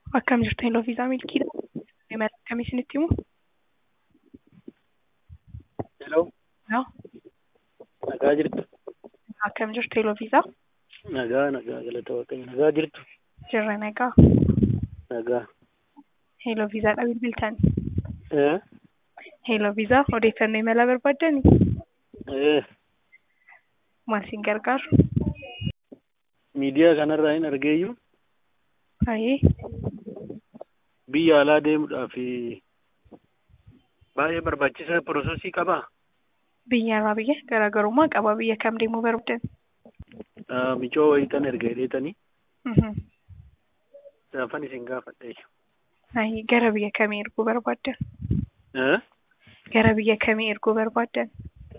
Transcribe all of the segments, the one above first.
Akkam jirtu Hello Viisaa Milkiidha. Imala akkamii isinitti himu? Hello. Yaa, Nagaa jirtu. akkam jirtu Hello Viisaa? Nagaa nagaa galata waaqayyo. Nagaa jirtu. Jirra nagaa. Nagaa. Hello Viisaadha bilbiltan. Eh? Hello Viisaa odeeffannoo imalaa barbaaddani? Eh. Maal isin gargaaru? Miidiyaa kanarraa hin argeeyyu Hayee, biyya alaa deemuudhaaf baay'ee barbaachisaa piroosesii qabaa. biyyarraa biyya garaagarummaa qaba. Biyya kam deemuu barbaaddan? Ah, Micoo wayitan erga hidheetanii Mhm. gaafan isin gaafadhe. Hayee, gara biyya kamii erguu barbaaddan? Eh? Gara biyya kamii erguu barbaaddan?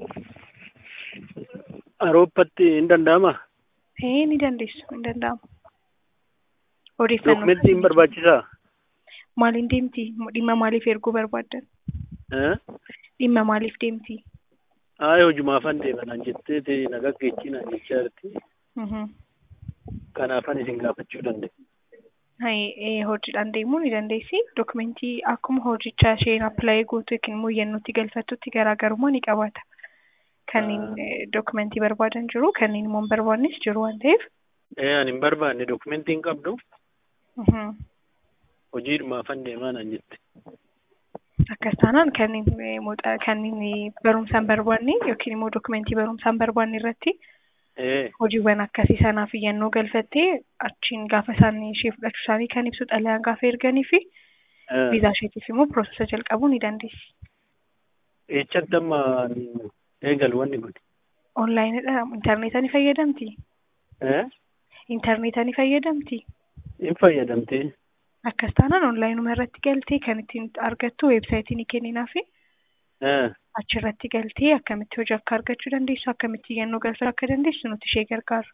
Awurooppatti hin danda'amaa? Ee, ni dandeessu, hin danda'amu. Odeeffannoo Dookumentii hin barbaachisaa? maaliin deemti? Dhimma maaliif erguu barbaaddan? Eh? Dhimma maaliif deemti? Aayi hojumaafan deemanaan jetteeti nagaa geechinaan jechaa jirti. Mhm. Kanaafan isin gaafachuu danda'e. Hayee, hojiidhaan deemuu ni dandeessi. Dokumentii akkuma hojichaa isheen appilaayi gootu yookiin immoo yennootti galfattutti garaagarummaa ni qabaata. Kanneen eh, dokumentii barbaadan jiru, kanneen immoo hin barbaannes jiru waan ta'eef. Eh, ani hin barbaanne dookumentii hin qabdu. Mhm. Hojiidhumaafan deemaa naan jette. Akkas taanaan kanneen eh, muuxaa- kanneen eh, barumsaan barbaanne yookiin immoo dokumentii barumsaan barbaanne irratti Eh. hojiiwwan akkasii sanaaf iyyannoo galfattee achiin gaafa isaan ishee fudhachuu isaanii kan ibsu xalayaan gaafa erganii fi eh. viizaa isheetiif immoo piroosesa jalqabuu ni dandeessi. Eechatti amma eegalu wanni kun. Onlaayinidha. Intarneetaa ni fayyadamti? Eh? Intarneetaa ni fayyadamti? Hin fayyadamtee. Akkas taanaan onlaayinuma irratti galtee kan ittiin argattu weebsaayitii ni kenninaa fi Eh. achirratti galtee akkamitti hojii akka argachuu dandeessu akkamitti iyyannoo galfachuu akka dandeessu nuti ishee gargaaru.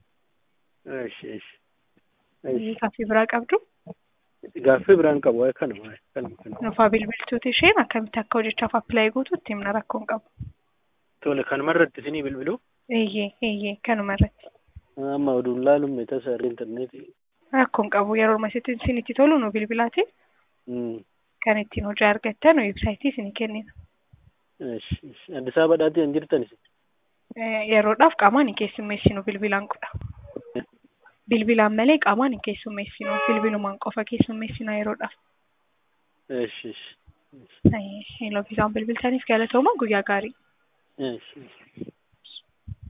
Eesh eesh. Eesh. Gaaffii biraa qabdu Gaaffii biraan qabu waa'ee kanuma waa'ee kanuma kanuma. nufaa bilbiltuuti isheen akkamitti akka hojichaaf appilaayi gootu itti himna rakkoon qabu. Tole kanuma irratti isinii bilbilu. Eeyyee eeyyee kanuma irratti. Amma oduun laalumme tasa intarneetii. Rakkoon qabu yeroo masitti isin itti tolu nu bilbilaati Hmm. kan ittiin hojii argattan weebsaayitii isinii kennina. Eesh eesh. Addis Ababaadhaatii hin jirtan isin. Eh, Yeroodhaaf qaamaan hin keessummeessinu bilbilaan godha. Bilbilaan malee qaamaan hin keessummeessinu bilbilumaan qofa keessummeessina yeroodhaaf. Eesh eesh. Hello viizaan bilbiltaniif galatooma guyyaa gaarii. Eesh eesh.